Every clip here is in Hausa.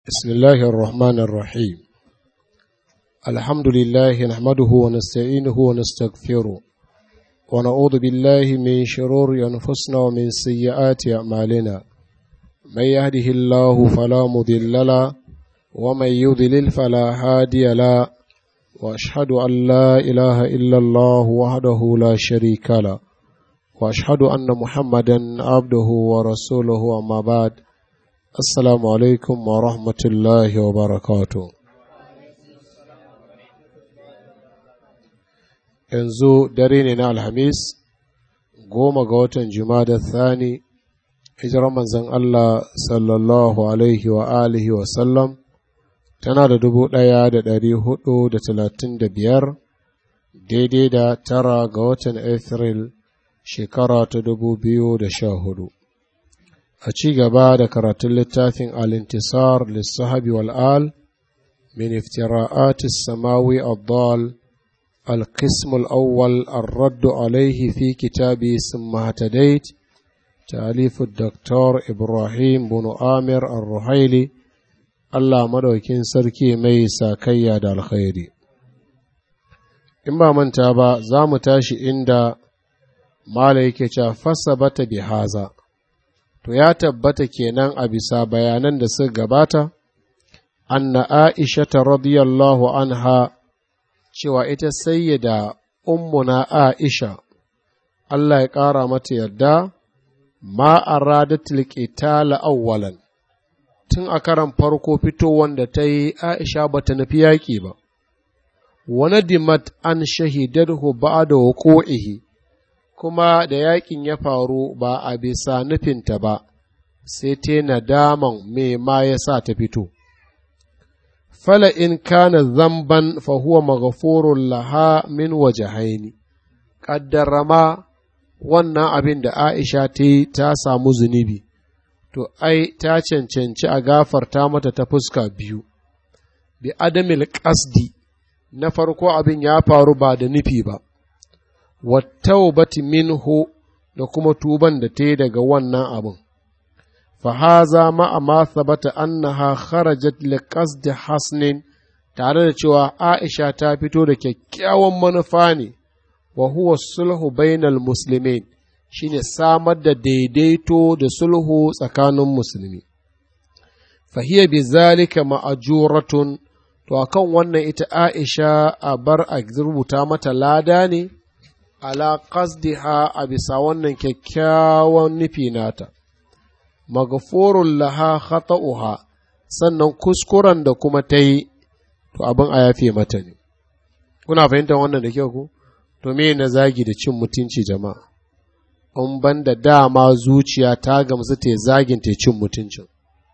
بسم الله الرحمن الرحيم الحمد لله نحمده ونستعينه ونستغفره ونعوذ بالله من شرور أنفسنا ومن سيئات أعمالنا من يهده الله فلا مضل له ومن يضلل فلا هادي له وأشهد أن لا إله إلا الله وحده لا شريك له وأشهد أن محمدا عبده ورسوله أما بعد Assalamu alaikum wa rahmatullahi wa barakatu. Yanzu dare ne na Alhamis, goma ga watan Jumada Thani, hijirar manzon Allah sallallahu alaihi wa alihi wa sallam, tana da dubu ɗaya da ɗari hudu da talatin da biyar, daidai da tara ga watan Afril shekara ta dubu biyu da sha hudu. a ci gaba da karatun littafin al-intisar lissahabi wal'al min iftira'ati samawi addal القسم الأول الرد عليه في كتاب ثم اهتديت تأليف الدكتور إبراهيم بن آمر الرحيلي الله مدوكين سركي ميسا كياد الخير إما من تابا زام تاشي إند مالك فثبت بهذا to ya tabbata kenan a bisa bayanan da suka gabata, anna Aisha ta radiyallahu anha cewa ita sayyida ummuna Aisha, Allah ya ƙara mata yarda, ma a radatul qitala awwalan tun a karan farko fito wanda ta yi Aisha ba ta nufi yaƙi ba, wani dimat an shahidarhu ba da wuƙo'ihi. kuma da yakin ya faru ba a bisa nufinta ba, sai ta nadaman me ma ya sa ta fito. Fala in kana zamban fahuwa magafurun laha min waje haini, ƙaddarama wannan abin da Aisha ta yi ta samu zunubi, to ai ta cancanci a gafarta mata ta fuska biyu, bi adamil ƙasdi na farko abin ya faru ba da nufi ba. wattaubati minhu da kuma tuban da ta yi daga wannan abin. Fahaza ma'a ma sabata annaha kharajat li qasdi hasnin tare da cewa Aisha ta fito da kyakkyawan manufa ne wa huwa sulhu bainal muslimin shine samar da daidaito da sulhu tsakanin musulmi. Fahiya bi zalika ma'ajuratun to akan wannan ita Aisha a bar a rubuta mata lada ne ala qasdiha a bisa wannan kyakkyawan nufi nata, magafurun laha khata'uha sannan kuskuren da kuma ta yi, to abin a yafe mata ne. Kuna fahimtar wannan da kyau ku? To me na zagi da cin mutunci jama'a, in ban da dama zuciya ta gamsu ta zagin ta cin mutuncin.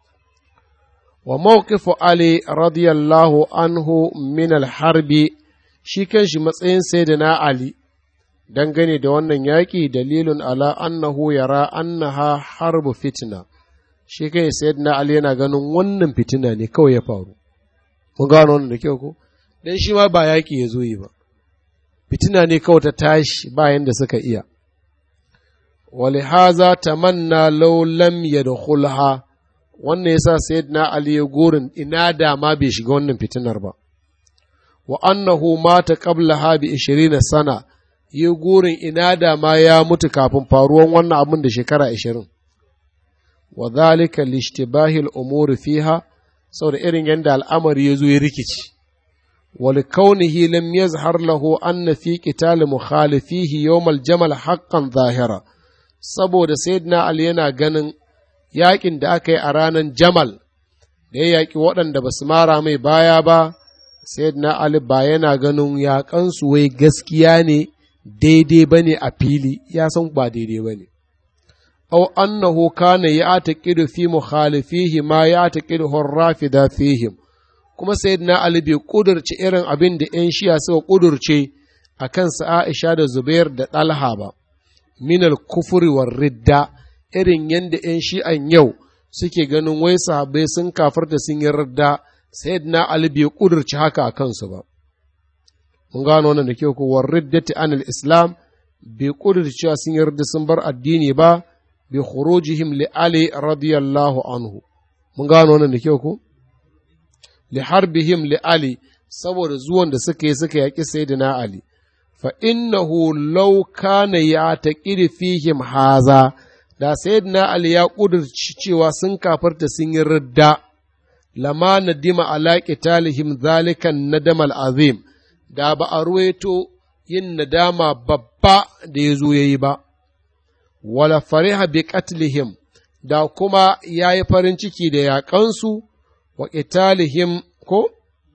Wa mawqifu Ali radiyallahu anhu min al-harbi shi kanshi matsayin sayyidina Ali dangane da wannan yaƙi dalilun ala annahu yara annaha harbu fitina shi kai sayyidina ali yana ganin wannan fitina ne kawai ya faru mun gano wannan da kyau ko dan shi ma ba yaƙi ya zo yi ba fitina ne kawai ta tashi bayan da suka iya ولهذا تمنى لو لم يدخلها wannan yasa sayyidina ali ya gorin ina da ma bai shiga wannan fitinar ba wa annahu mata qablaha bi 20 sana yi gurin ina da ma ya mutu kafin faruwan wannan abin da shekara ashirin. Wa zalika lishtibahil umuri fiha saboda irin yadda al'amari ya zo ya rikici. Wal kaunihi lam yazhar lahu anna fi qital mukhalifihi yawmal jamal haqqan zahira saboda sayyidina Ali yana ganin yakin da aka yi a ranar Jamal da ya yaƙi waɗanda ba su mara mai baya ba sayyidina Ali ba yana ganin yaƙansu wai gaskiya ne daidai ba ne a fili ya san ba daidai ba ne. Au annahu kana ya taƙidu fi mukhalifihi ma ya taƙidu rafida fihim kuma sayyidina Ali bai ƙudurce irin abin da ‘yan shiya suka ƙudurce a kansa Aisha da Zubair da Ɗalha ba, minal kufuri war ridda irin yadda ‘yan shi'an yau suke ganin wai sahabbai sun kafarta sun yi ridda sayyidina Ali bai ƙudurce haka a kansu ba. mun gano wannan da kyau ko warriddati anil islam bai kudurta cewa sun yarda sun bar addini ba bi khurujihim li ali radiyallahu anhu mun gano wannan da kyau ko li harbihim li ali saboda zuwan da suka yi suka yaƙi sayyidina ali fa innahu law kana ya taqidi fihim haza da sayyidina ali ya kudurci cewa sun kafarta sun yi ridda lama nadima ala qitalihim zalikan nadamal azim da ba a ruwaito yin nadama babba da ya zo yayi ba wala fariha bi qatlihim da kuma ya yi farin ciki da yaƙansu wa qitalihim ko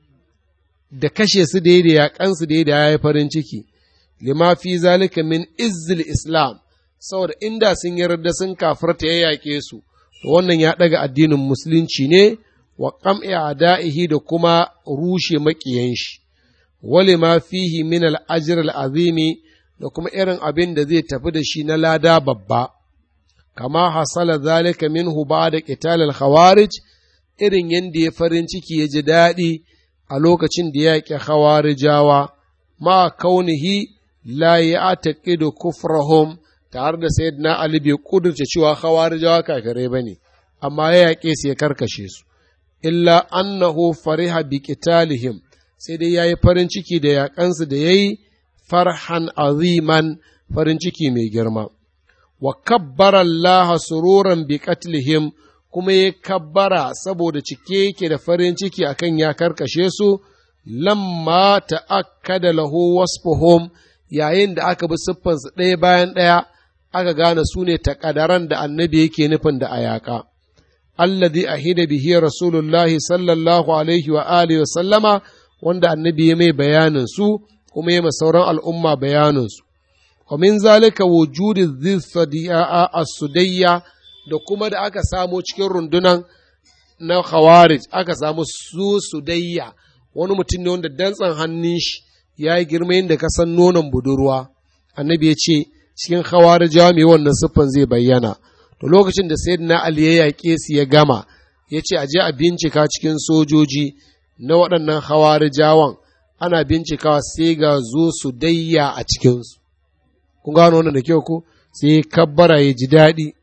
da kashe su da da yaƙansu da ya yi farin ciki lima fi zalika min izzil islam saboda inda sun yarda sun kafirta ya yaƙe su to wannan ya ɗaga addinin musulunci ne wa qam'i ada'ihi da kuma rushe maƙiyan shi wali ma fihi min al-ajr al-azimi da kuma irin abin da zai tafi da shi na lada babba kama hasala zalika minhu ba'da qital al-khawarij irin yanda ya farin ciki ya ji daɗi a lokacin da ya ƙi khawarijawa ma kaunihi la ya'taqidu kufrahum tare da sayyidina Ali bai kudurce cewa khawarijawa kafirai bane amma ya yaƙe su ya karkashe su illa annahu fariha bi qitalihim sai dai yayi farin ciki da yaƙansu da yayi farhan aziman farin ciki mai girma wa kabbara Allah sururan bi qatlihim kuma ya kabbara saboda cike yake da farin ciki akan ya karkashe su lamma ta'akkada lahu wasfuhum yayin da aka bi siffansu ɗaya bayan ɗaya aka gane su ne takadaran da annabi yake nufin da ayaka alladhi ahida bihi rasulullahi sallallahu alaihi wa alihi wa sallama wanda annabi ya mai bayanin su kuma ya sauran al'umma bayanin su wa min zalika wujudi dhifadiya as-sudayya da kuma da aka samo cikin rundunan na khawarij aka samu su sudayya wani mutum ne wanda dantsan hannun shi ya yi girma yadda ka san nonon budurwa annabi ya ce cikin khawarijawa mai wannan siffan zai bayyana to lokacin da sayyidina ali ya yaƙe su ya gama ya ce a je a bincika cikin sojoji na waɗannan khawarijawan ana bincikawa sai ga zo su dayya a cikinsu kun gano wannan da kyau ko sai kabbara ya ji daɗi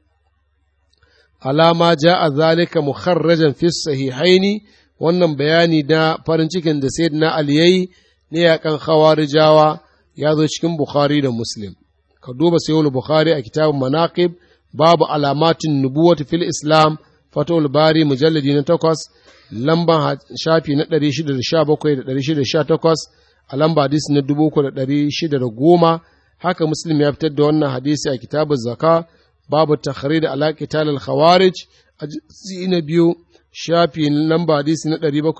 alama ja a zalika mukharrajan fi sahihaini wannan bayani na farin cikin da sayyidina ali yayi ne yakan khawarijawa ya zo cikin bukhari da muslim ka duba sayyid bukhari a kitabun manaqib babu alamatin nubuwati fil islam fatul bari mujalladi na takwas lamban shafi na 617 da 618 a lamba hadisi na 3610 haka muslim ya fitar da wannan hadisi a kitabun zaka babu takhrid ala qital al khawarij a na biyu shafi lamba hadisi na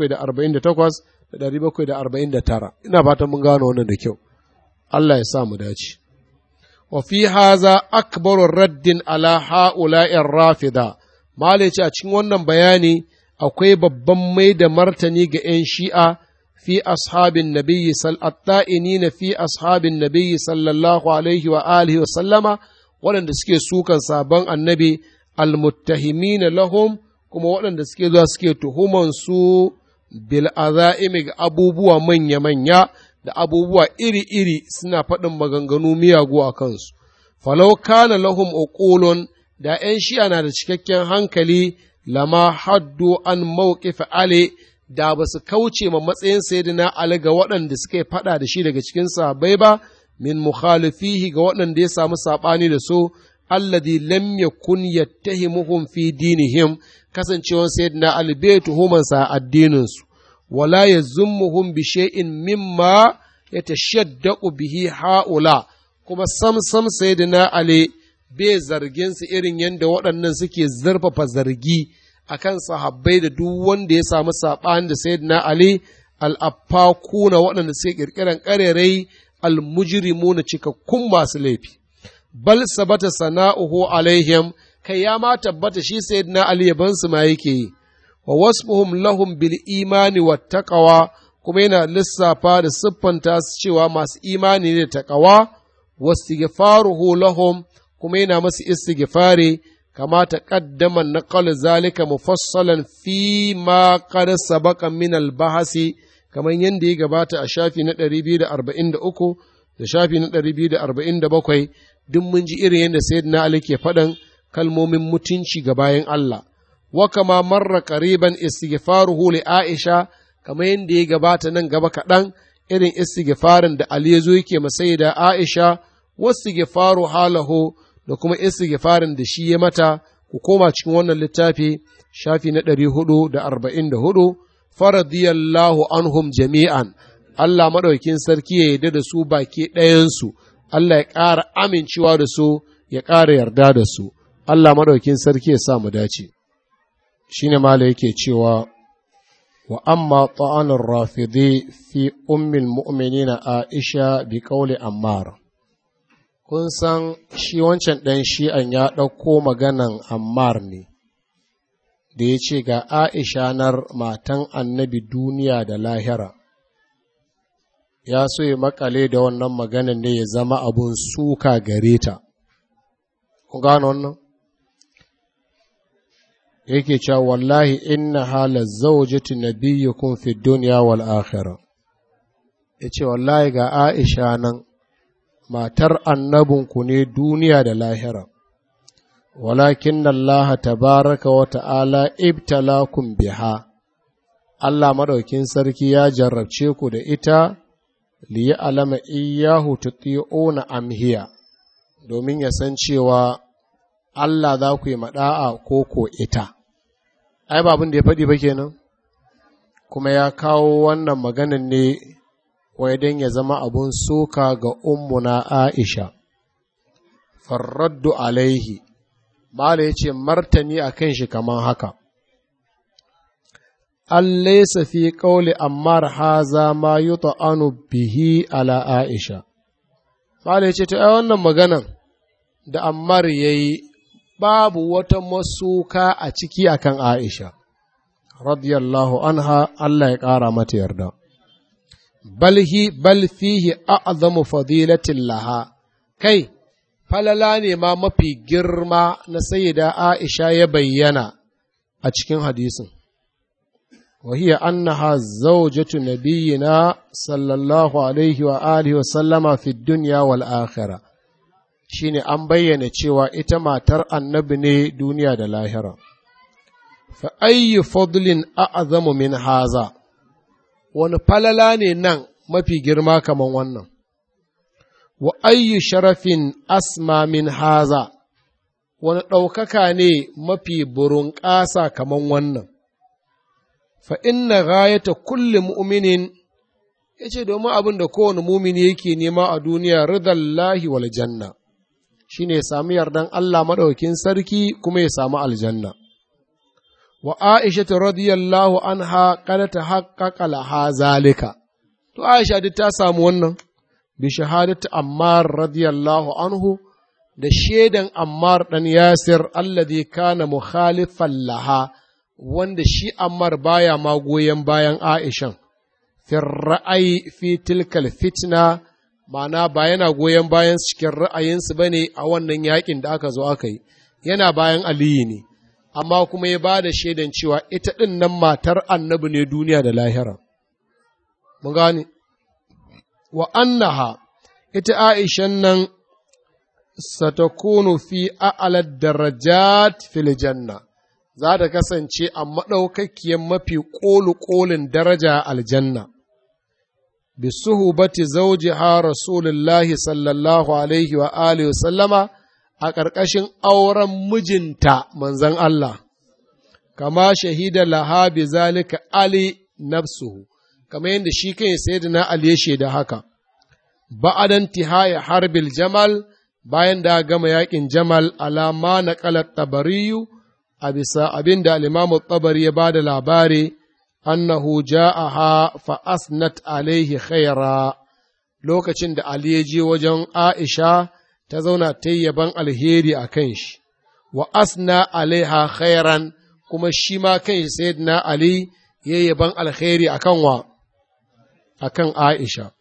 748 da 749 ina fatan mun gano wannan da kyau Allah ya sa mu dace wa fi haza akbaru raddin ala ha'ula'in rafida malice a cikin wannan bayani akwai babban mai da martani ga ‘yan shi'a fi ashabin nabiyyi sal'atta'ini na fi ashabin nabiyyi sallallahu alaihi wa alihi wa sallama waɗanda suke sukan sabon annabi almuttahimina lahum kuma waɗanda suke zuwa suke tuhuman su bil aza'imi ga abubuwa manya-manya da abubuwa iri-iri suna faɗin maganganu miyagu a kansu. Falau kana lahum uqulun da ’yan shi'a na da cikakken hankali lama haddu an mawqifi Ali da ba su kauce ma matsayin sayyidina Ali ga waɗanda suka faɗa da shi daga cikin sahabbai ba min mukhalifihi ga waɗanda ya samu saɓani da su alladhi lam yakun yattahimuhum fi dinihim kasancewar sayyidina Ali bai tuhumansa addininsu wala yazummuhum bi shay'in mimma yatashaddaqu bihi haula kuma sam sam sayyidina Ali bai zargin su irin yadda waɗannan suke zarfafa zargi akan sahabbai da duk wanda ya samu saɓani da sayyidina Ali al'affakuna waɗanda suke ƙirƙiran ƙarerai almujrimuna cikakkun masu laifi bal sabata sana'uhu alaihim kai ya ma tabbata shi sayyidina Ali yaban su ma yake yi wa wasfuhum lahum bil imani wat taqwa kuma yana lissafa da siffanta su cewa masu imani ne da taqwa wastighfaruhu lahum kuma yana masu istighfari kama taqaddama naqal zalika mufassalan fi ma qad sabaqa min al bahasi kamar yadda ya gabata a shafi na 243 da shafi na 247 duk mun ji irin yadda sayyidina Ali ke faɗan kalmomin mutunci ga bayan Allah wa kama marra qariban istighfaruhu li Aisha kamar yadda ya gabata nan gaba kaɗan irin istighfarin da Ali ya zo yake masai da Aisha wasu gifaru halahu da kuma istighfarin da shi ya mata ku koma cikin wannan littafi shafi na ɗari hudu da arba'in da hudu faradiyallahu anhum jami'an Allah maɗaukin sarki ya yarda da su baki ɗayansu Allah ya ƙara amincewa da su ya ƙara yarda da su Allah maɗaukin sarki ya sa mu dace shine mala yake cewa wa amma ta'anar rafidi fi ummil mu'minina Aisha bi qawli Ammar kun san shi wancan ɗan shi'an ya ɗauko maganan Ammar ne da ya ce ga Aisha nar matan annabi duniya da lahira ya so ya makale da wannan maganan ne ya zama abun suka gare ta kun gano wannan yake cewa wallahi inna hala zawjatu nabiyyukum fi dunya wal akhirah yace wallahi ga Aisha nan matar annabinku ne duniya da lahira walakin Allah tabaraka wa ta'ala ibtalakum biha Allah madaukin sarki ya jarrabce ku da ita li alama iyyahu tuti'una amhiya domin ya san cewa Allah za ku yi maɗa'a ko ko ita ai ba abin da ya faɗi ba kenan kuma ya kawo wannan maganan ne wai don ya zama abun soka ga ummuna Aisha farraddu alaihi Mala ya ce martani a kan shi kamar haka an laisa fi ƙauli ammar haza ma yi anu bihi ala Aisha Mala ya ce ta wannan maganan da ammar ya yi babu wata masuka a ciki akan Aisha, radiyallahu anha Allah ya ƙara mata yarda. Balhi bal fihi a'zamu fadilatin laha, kai, falala ne ma mafi girma na sayyida Aisha ya bayyana a cikin hadisin. وهي أنها زوجة نبينا صلى الله عليه وآله وسلم في الدنيا والآخرة shine an bayyana cewa ita matar annabi ne duniya da lahira. Fa ayyu fadlin a'azamu min haza, wani falala ne nan mafi girma kaman wannan, wa ayyu sharafin asma min haza, wani ɗaukaka ne mafi burunƙasa kaman wannan. Fa inna gayata kulli mu'minin ya ce domin abin da kowane mumini yake nema a duniya ridallahi wal janna. shi ne ya sami yardan Allah maɗaukin sarki kuma ya samu aljanna. Wa Aisha ta radiyallahu anha kada ta haƙaƙa laha zalika, to Aisha duk ta samu wannan, bi shahadatu Ammar radiyallahu anhu da shaidan Ammar ɗan Yasir alladhi kana mukhalifan laha wanda shi Ammar baya ma goyon bayan Aishan. Fi ra'ayi fi tilkal fitna ma'ana ba yana goyon bayan cikin ra'ayinsu ba ne a wannan yakin da aka zo aka yi, yana bayan Aliyu ne, amma kuma ya ba da shaidan cewa ita ɗin nan matar annabi ne duniya da lahira. Mun gane, wa annaha ita Aishan nan satakunu fi a'alar darajat fil janna za ta kasance a maɗaukakkiyar mafi ƙolu-ƙolin daraja aljanna. بصحبة زوجها رسول الله صلى الله عليه وآله وسلم a ƙarƙashin auren mijinta manzan Allah, kama shahida laha bi zalika Ali nafsuhu, kama yadda shi kai sayyidina Ali ya shaida haka, ba'adan tihaya harbil jamal bayan da gama yakin jamal alama na ƙalar tabariyu a bisa abin da alimamu tabari ya ba da labari annahu ja'aha fa asnat alaihi khaira lokacin da Ali ya je wajen Aisha ta zauna ta yaban alheri a kan shi, wa asna alaiha khairan kuma shi ma kan shi sayyidina Ali ya yaban alheri a kan wa, a kan Aisha.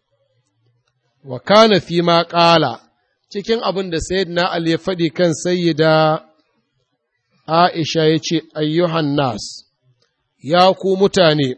Wa kana fi ma ƙala cikin abin da sayyidina Ali ya faɗi kan sayyida Aisha ya ce, ayyuhan nas. ya ku mutane,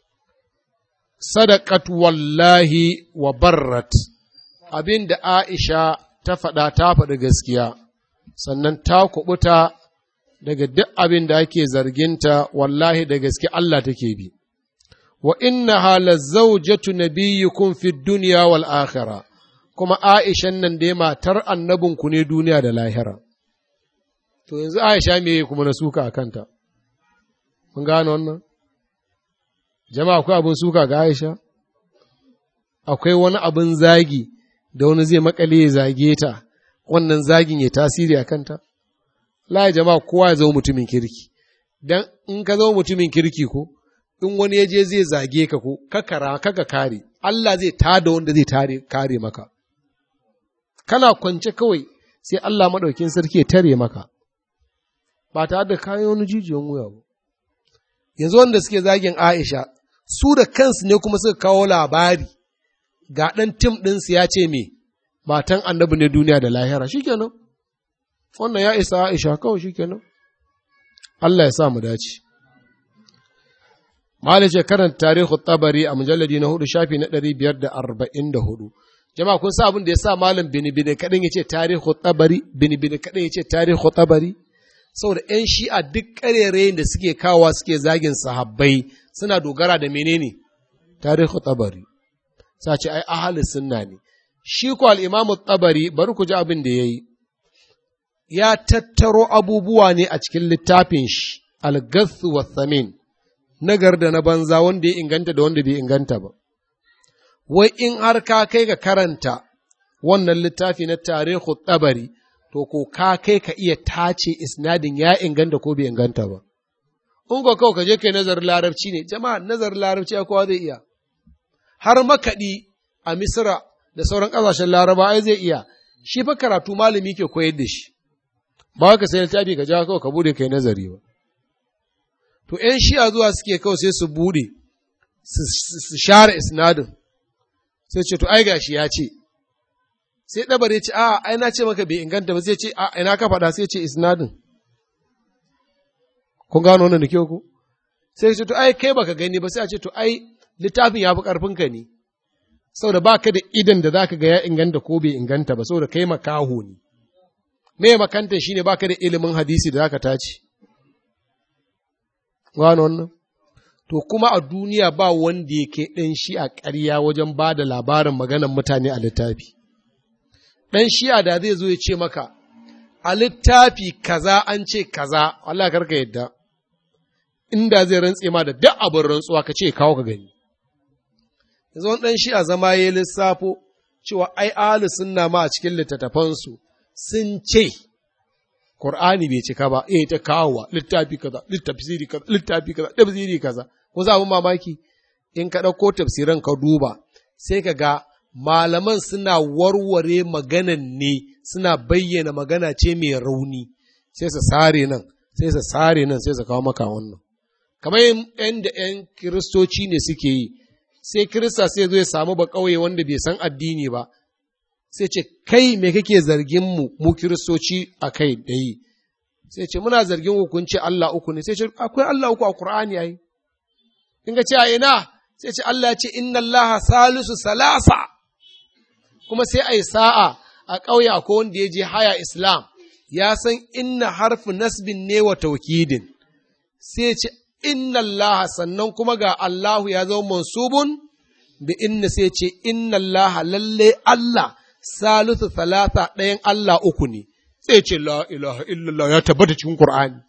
sadakat wallahi wa barrat, abin da Aisha ta faɗa ta faɗi gaskiya, sannan ta kuɓuta daga duk abin da ake zarginta wallahi da gaske Allah take bi. wa innaha lazawjatu nabiyyukum fid dunya wal akhirah kuma Aishan nan dai matar annabinku ne duniya da lahira to yanzu Aisha me kuma na suka a kanta mun gano wannan jama'a akwai abin suka ga Aisha akwai wani abin zagi da wani zai makale ya zage ta wannan zagin ya tasiri a kanta la jama'a kowa ya zama mutumin kirki dan in ka zama mutumin kirki ko in wani ya je zai zage ka ko kakara kaka kare Allah zai tada wanda zai tare kare maka kana kwance kawai sai Allah maɗaukin sarki ya tare maka ba tare da kayan wani jijiyan wuya ba yanzu wanda suke zagin Aisha su da kansu ne kuma suka kawo labari ga ɗan tim ɗinsu ya ce me matan annabi ne duniya da lahira shikenan wannan ya isa Aisha kawai shikenan Allah ya sa mu dace Malik ce karanta tarihu tabari a mujalladi na hudu shafi na ɗari biyar da arba'in da hudu. Jama'a kun sa abin da ya sa malam bini bini kaɗan ya ce tarihu tabari, bini bini kaɗan ya ce tarihu tabari. Saboda ‘yan shi'a duk ƙarerayin da suke kawa suke zagin sahabbai suna dogara da menene tarihu tabari. Sa ce ai ahali sunna ne. Shi ko al'imamu tabari bari ku ji abin da ya yi. Ya tattaro abubuwa ne a cikin littafin shi, al-gathu wa thamin. nagar da na banza wanda ya inganta da wanda bai inganta ba. Wai in har ka kai ga karanta wannan littafi na tarihu tsabari, to ko ka kai ka iya tace isnadin ya inganta ko bai inganta ba. In ko kawai ka je kai nazarin larabci ne, jama'a nazarin larabci ya kowa zai iya. Har makaɗi a Misra da sauran ƙasashen Laraba ai zai iya, shi fa karatu malami ke koyar da shi. Ba ka sai littafi ka ja kawai ka bude kai nazari ba. to ’yan shi'a zuwa suke kawai sai su bude su share isnadin sai ce to ai gashi ya ce sai ɗabar ya ce a ai na ce maka bai inganta ba sai ce a ina ka faɗa sai ce isnadin kun gano wannan da kyau ku sai ce to ai kai baka gani ba sai a ce to ai littafin ya fi ƙarfinka ne saboda baka da idan da zaka ga ya inganta ko bai inganta ba saboda kai makaho ne me makantan shine baka da ilimin hadisi da zaka tace gano wannan to kuma a duniya ba wanda yake ɗan shi a ƙarya wajen ba da labarin maganan mutane a littafi ɗan shi'a da zai zo ya ce maka a littafi kaza an ce kaza Allah karka yadda inda zai rantse ma da duk abin rantsuwa ka ce kawo ka gani yanzu wani ɗan shi'a zama ya lissafo cewa ai ahli sunna ma a cikin littattafansu sun ce Qur'ani bai cika ba, eh ta kawowa littafi kaza, littafsiri kaza, littafi kaza, tafsiri kaza. Ko za abin mamaki in ka ɗauko tafsiran ka duba, sai ka ga malaman suna warware maganan ne, suna bayyana magana ce mai rauni, sai su sare nan, sai su sare nan, sai su kawo maka wannan. Kamar yan da ‘yan kiristoci ne suke yi, sai kirista sai zo ya samu ba ƙauye wanda bai san addini ba, sai ce kai me kake zargin mu mu kiristoci a kai da yi sai ce muna zargin hukunci Allah uku ne sai ce akwai Allah uku a Qur'ani ai in ga ce a ina sai ce Allah ya ce inna Allah salisu salasa kuma sai ai sa'a a ƙauye akwai wanda ya je haya Islam ya san inna harfi nasbin ne wa taukidin sai ce inna Allah sannan kuma ga Allahu ya zama mansubun bi inna sai ce inna Allah lalle Allah salisu talata ɗayan Allah uku ne, sai ce la ilaha illallah ya tabbata cikin Kur'ani.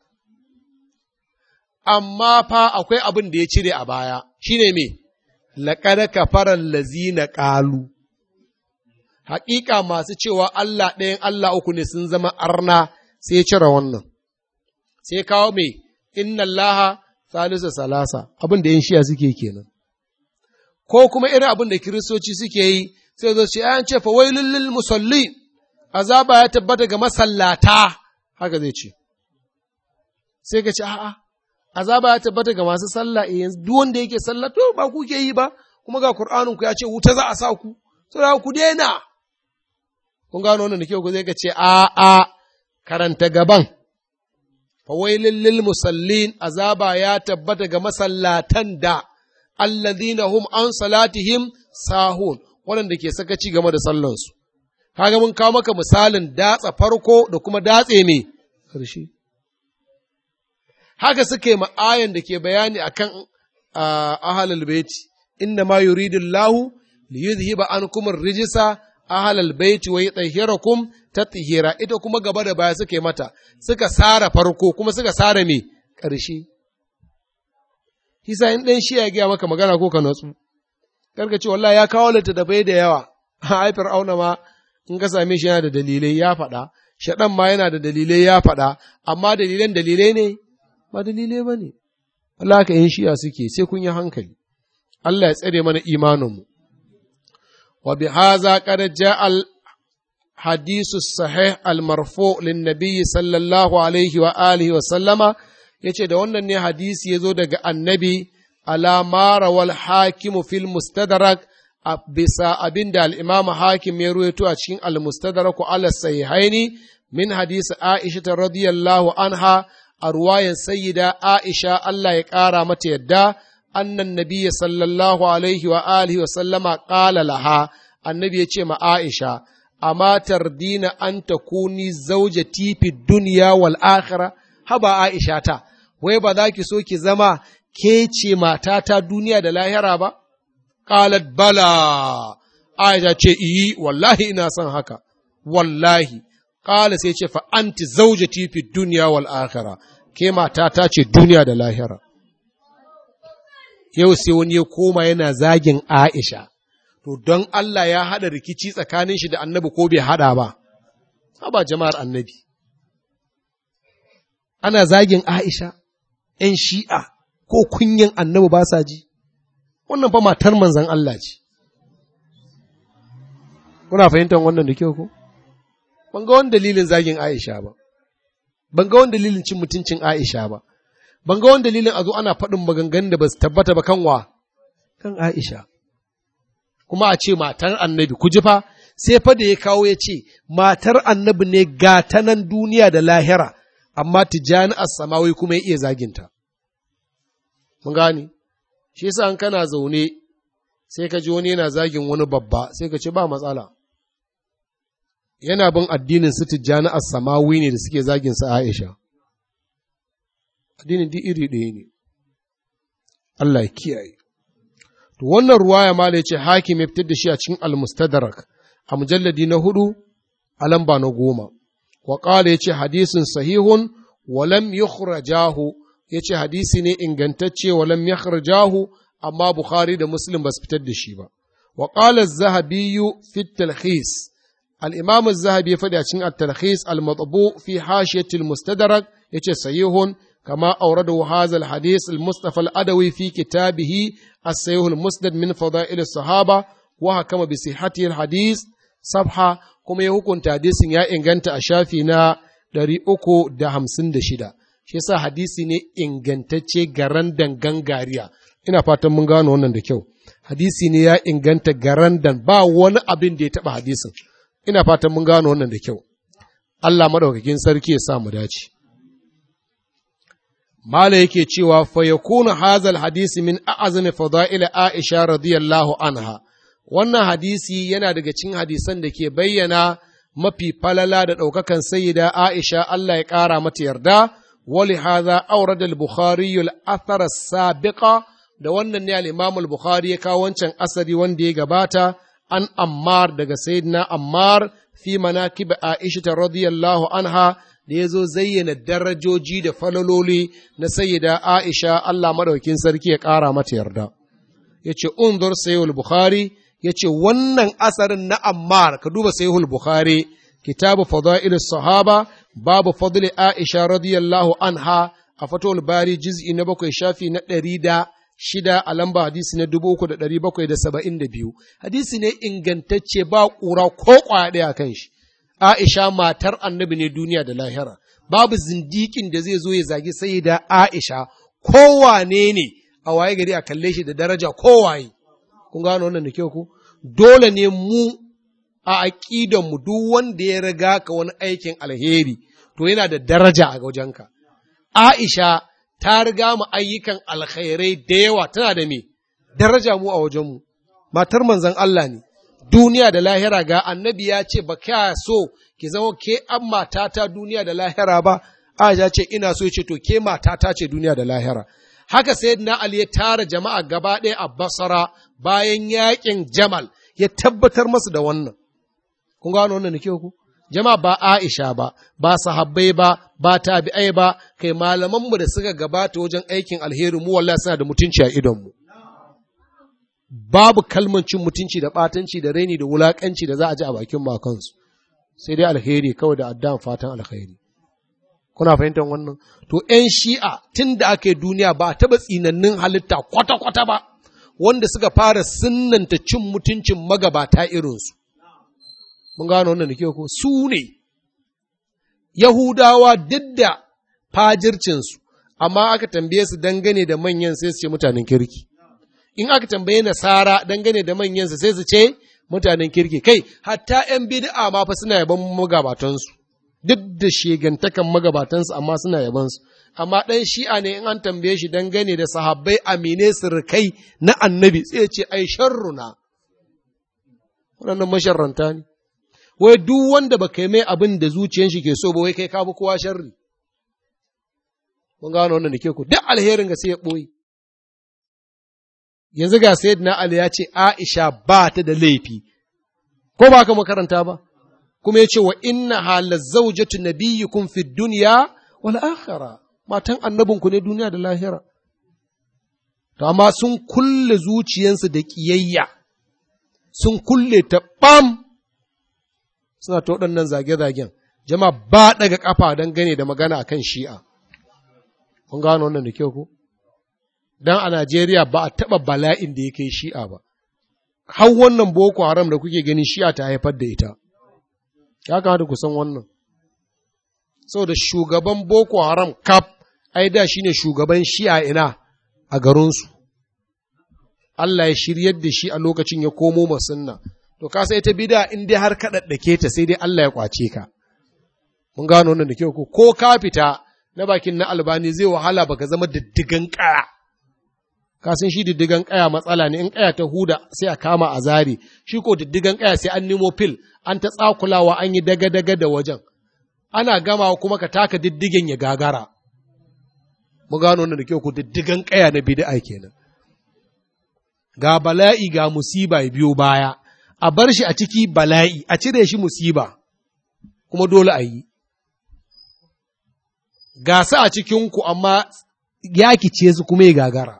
Amma fa akwai abin da ya cire a baya, shi ne me, laƙada kafarar lazina ƙalu. Haƙiƙa masu cewa Allah ɗayan Allah uku ne sun zama arna sai ya cire wannan. Sai kawo me, inna Allah salisu salasa, abin da ‘yan shiya suke kenan. Ko kuma irin abin da kiristoci suke yi, sai zo ce an ce fa wailul lil musalli azaba ya tabbata ga masallata haka zai ce sai ka ce a'a azaba ya tabbata ga masu sallah eh yanzu duk wanda yake sallah to ba ku ke yi ba kuma ga qur'anin ku ya ce wuta za a sa ku sai ku daina kun gano wannan da kyau ku zai ka ce a'a karanta gaban fa wailul lil musallin azaba ya tabbata ga masallatan da alladhina hum an salatihim sahun waɗanda ke sakaci game da sallansu. Kaga mun kawo maka misalin datsa farko da kuma datse mai ƙarshe. Haka suke ma'ayan da ke bayani akan ahlal baiti inna ma yuridu Allahu li yuzhiba ankum ar-rijsa ahlal baiti wa yutahhirakum tatheera ita kuma gaba da baya suka yi mata suka sara farko kuma suka sara me ƙarshe Hisa in ɗan shi ya gaya maka magana ko ka natsu karka ce wallahi ya kawo littattafai da yawa ai fir'auna ma in ka same shi yana da dalilai ya faɗa shaɗan ma yana da dalilai ya faɗa amma dalilan dalilai ne ba dalilai ba ne Allah ka yin shiya suke sai kun yi hankali Allah ya tsare mana imaninmu wa bi haza qad ja'a al hadisu sahih al marfu lin nabiy sallallahu alaihi wa alihi wa sallama yace da wannan ne hadisi yazo daga annabi ala mara wal hakimu fil mustadrak a bisa abin da al'imam hakim ya ruwaito a cikin al-mustadrak ala sahihaini min hadisi Aisha ta radiyallahu anha a ruwayan sayyida Aisha Allah ya ƙara mata yadda annan nabiyya sallallahu alaihi wa alihi wa sallama ƙala laha annabi ya ce ma Aisha amma tardina an takuni zaujati fi duniya wal akhirah haba Aisha ta wai ba za ki so ki zama ke ce matata duniya da lahira ba qalat bala Aisha ce iyi wallahi ina son haka wallahi qala sai ce fa anti zaujati fi duniya wal akhirah ke matata ce duniya da lahira yau sai wani ya koma yana zagin Aisha to don Allah ya haɗa rikici tsakanin shi da annabi ko bai haɗa ba, haba jama'ar annabi. Ana zagin Aisha, ’yan shi'a ko kunyan annabi ba sa ji, wannan fa matar manzan Allah ce. Kuna fahimtar wannan da kyau ko? Ban ga wani dalilin zagin Aisha ba, ban ga wani dalilin cin mutuncin Aisha ba, ban ga wani dalilin a zo ana faɗin maganganun da ba su tabbata ba kan wa, kan Aisha. kuma a ce matar annabi ku ji fa sai fa da ya kawo ya ce matar annabi ne gata nan duniya da lahira amma tijani as-samawi kuma ya iya zaginta mun gane shi yasa an kana zaune sai ka ji wani yana zagin wani babba sai ka ce ba matsala yana bin addinin su tijani as-samawi ne da suke zagin sa Aisha addinin duk iri ɗaya ne Allah ya kiyaye To wannan ruwaya ma da ya ce hakim ya fitar da shi a cikin almustadrak a mujalladi na hudu a lamba na goma. Wa ƙala ya ce hadisin sahihun walam yukhrajahu ya ce hadisi ne ingantacce walam yukhrajahu amma Bukhari da Muslim ba su fitar da shi ba. Wa ƙala zahabiyu fi talhis al-imam zahabi ya faɗi a cikin at-talhis al-matbu fi hashiyatil mustadrak ya ce sahihun كما أورده هذا الحديث المصطفى الأدوي في كتابه السيوه المسند من فضائل الصحابة وحكم بصحته الحديث صفحة كما يكون حديث يا إنغانت أشافينا dari uku da hamsin da shida shi yasa hadisi ne ingantacce garandan gangariya ina fatan mun gano wannan da kyau hadisi ne ya inganta garandan ba wani abin da ya taɓa hadisin ina fatan mun gano wannan da kyau Allah madaukakin sarki ya sa mu dace Mala yake cewa fa yakunu hazal hadisi min a'azami fada'il Aisha radiyallahu anha wannan hadisi yana daga cikin hadisan da ke bayyana mafi falala da ɗaukakan sayyida Aisha Allah ya ƙara mata yarda wali hadha awrada al-Bukhari al-athar sabiqa da wannan ne al-Imam al-Bukhari ya kawo wancan asari wanda ya gabata an Ammar daga sayyidina Ammar fi manakib Aisha radiyallahu anha da ya zo zayyana darajoji da falololi na sayyida Aisha Allah madaukin sarki ya ƙara mata yarda. Ya ce, Unzur Sayyul Bukhari, ya ce, wannan asarin na Ammar, ka duba Sayyul Bukhari, kitabu Fada'il Sahaba, babu fadli Aisha radiyallahu anha a fatowar bari jiz'i na bakwai shafi na ɗari da shida a lamba hadisi na dubu uku da ɗari bakwai da saba'in da biyu. Hadisi ne ingantacce ba ƙura ko ƙwaya ɗaya kan shi. Aisha matar annabi ne duniya da lahira, babu zindikin da zai zo ya zagi sai da Aisha, kowane ne a waye gari a kalle shi da daraja kowaye. Kun gano wannan da kyau ku? Dole ne mu a aƙidanmu duk wanda ya riga ka wani aikin alheri, to yana da daraja a wajenka. Aisha ta riga mu ayyukan alkhairai da yawa tana da me? Daraja mu a wajenmu. Matar manzon Allah ne. duniya da lahira ga annabi ya ce ba kya so ki zama ke an matata duniya da lahira ba Aisha ce ina so ce to ke matata ce duniya da lahira haka sayyidina Ali ya tara jama'a gaba ɗaya a Basra bayan yaƙin Jamal ya tabbatar masu da wannan kun gano wannan da kyau ku jama'a ba Aisha ba ba sahabbai ba ba tabi'ai ba kai malamanmu da suka gabata wajen aikin alheri mu wallahi suna da mutunci a idonmu babu kalman cin mutunci da ɓatanci da raini da wulaƙanci da za a ji a bakin makansu sai dai alheri kawai da addan fatan alheri kuna fahimtar wannan to ‘yan shi'a tun da aka yi duniya ba a taɓa tsinannin halitta kwata-kwata ba wanda suka fara sinnanta cin mutuncin magabata irinsu mun gano wannan da ko su ne yahudawa duk da fajircinsu amma aka tambaye su dangane da manyan sai su ce mutanen kirki in aka tambaye nasara dangane da manyansa sai su ce mutanen kirki kai hatta ‘yan bid'a ma fa suna yaban magabatansu duk da shegantakan magabatansu amma suna yabansu amma ɗan shi'a ne in an tambaye shi dangane da sahabbai amine sirkai na annabi sai ce ai sharruna waɗannan masharranta ne wai duk wanda ba kai mai abin da zuciyan shi ke so ba wai kai ka bi kowa sharri mun gano wannan da ke ku duk alherin ga sai ya ɓoye yanzu ga sayyidina Ali ya ce Aisha ba ta da laifi ko ba ka makaranta ba kuma ya ce wa inna hala zaujatu nabiyyukum fi dunya wal akhirah matan annabinku ne duniya da lahira to amma sun kulle zuciyansu da kiyayya sun kulle ta bam suna ta waɗannan zage-zagen jama'a ba daga kafa don gane da magana akan shi'a kun gano wannan da kyau ko dan a Najeriya ba a taɓa bala'in da ya kai shi'a ba har wannan boko haram da kuke gani shi'a ta haifar da ita ya kamata ku san wannan saboda shugaban boko haram kaf ai da shine shugaban shi'a ina a garinsu Allah ya shiryar da shi a lokacin ya komo masunna to ka sai ta bida in dai har kaɗaɗɗake ta sai dai Allah ya kwace ka mun gano wannan da kyau ko ka fita na bakin na albani zai wahala baka zama diddigan ƙaya ka san shi diddigan ƙaya matsala ne in ƙaya ta huda sai a kama a zari shi ko diddigan ƙaya sai an nemo fil an ta tsakulawa an yi daga-daga da wajen ana gama kuma ka taka diddigen ya gagara mu gano wannan da kyau ku diddigan ƙaya na bid'a kenan ga bala'i ga musiba ya biyo baya a bar shi a ciki bala'i a cire shi musiba kuma dole a yi gasa a cikinku amma ya kice su kuma ya gagara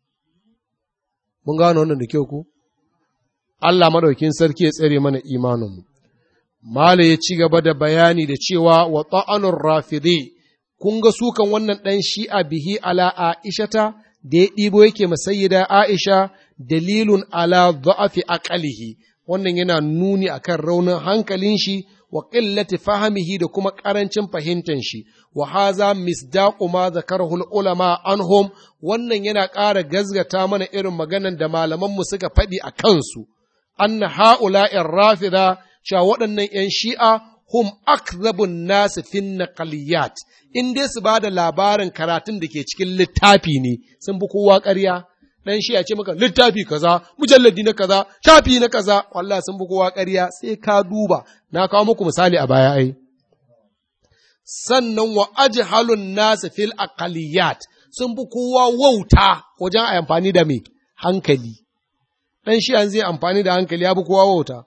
mun gano wannan da kyau ku Allah madaukin sarki ya tsare mana imaninmu Mala ya ci gaba da bayani da cewa wa ta'anun rafidi kun ga sukan wannan ɗan shi'a bihi ala Aishata da ya ɗibo yake masayyida Aisha dalilun ala za'afi aqalihi wannan yana nuni akan raunin hankalin shi wa qillati fahimihi da kuma ƙarancin fahimtar shi wa haza misdaqu ma zakarahu ulama anhum wannan yana ƙara gazgata mana irin maganan da malamanmu suka faɗi a kansu anna ha'ula'in rafida cewa waɗannan ‘yan shi'a hum akzabun nasu fin naqaliyat in dai su ba da labarin karatun da ke cikin littafi ne sun bi kowa ƙarya dan shi'a ce maka littafi kaza mujalladi na kaza shafi na kaza wallahi sun bi kowa ƙarya sai ka duba na kawo muku misali a baya ai sannan wa ajhalun nasu fil aqaliyat sun bi kowa wauta wajen amfani da me hankali dan shi'an zai amfani da hankali ya bi kowa wauta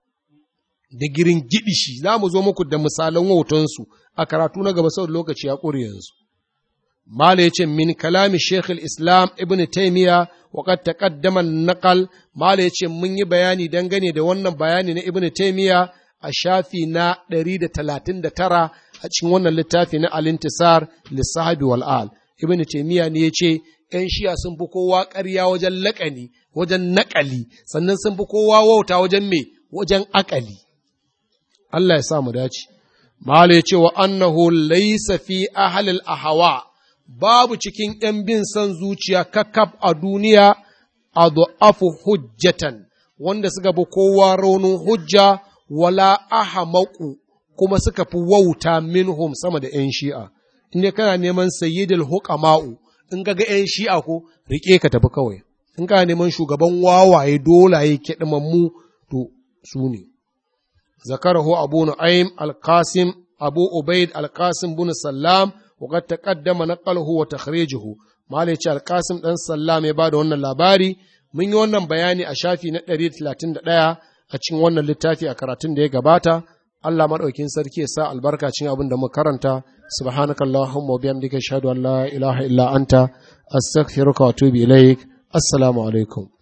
da girin gidishi za mu zo muku da misalan wautansu a karatu na gaba saboda lokaci ya ƙure yanzu. Mala ya ce min kalami Sheikh islam Ibn Taymiya wa qad taqaddama naqal Mala ya ce mun yi bayani dangane da wannan bayani na Ibn Taymiya a shafi na 139 a cikin wannan littafi na Al-Intisar lis-Sahabi wal Al. Ibn Taymiya ne ya ce ‘yan shiya sun fi kowa ƙarya wajen laƙani, wajen naƙali, sannan sun fi kowa wauta wajen me, wajen aƙali. Allah ya sa mu dace. Mala ya ce wa annahu laysa fi ahlil ahawa babu cikin ‘yan bin son zuciya kakaf a duniya a du'afu hujjatan wanda suka bi kowa raunin hujja wala ahamaku kuma suka fi wauta minhum sama da ‘yan shi'a. In kana neman sayyidul hukama'u in ga ‘yan shi'a ko riƙe ka tafi kawai. In kana neman shugaban wawaye dolaye kiɗimammu to su ne. ذكره أبو نعيم القاسم أبو عبيد القاسم بن سلام وقد تقدم نقله وتخريجه malai ce alkasim ɗan sallam ya ba da wannan labari mun yi wannan bayani a shafi na 131 a cikin wannan littafi a karatun da ya gabata Allah maɗaukin sarki ya sa albarka cikin abin da muka karanta subhanaka allahumma wa bihamdika ashhadu an la ilaha illa anta astaghfiruka wa atubu ilaik assalamu alaikum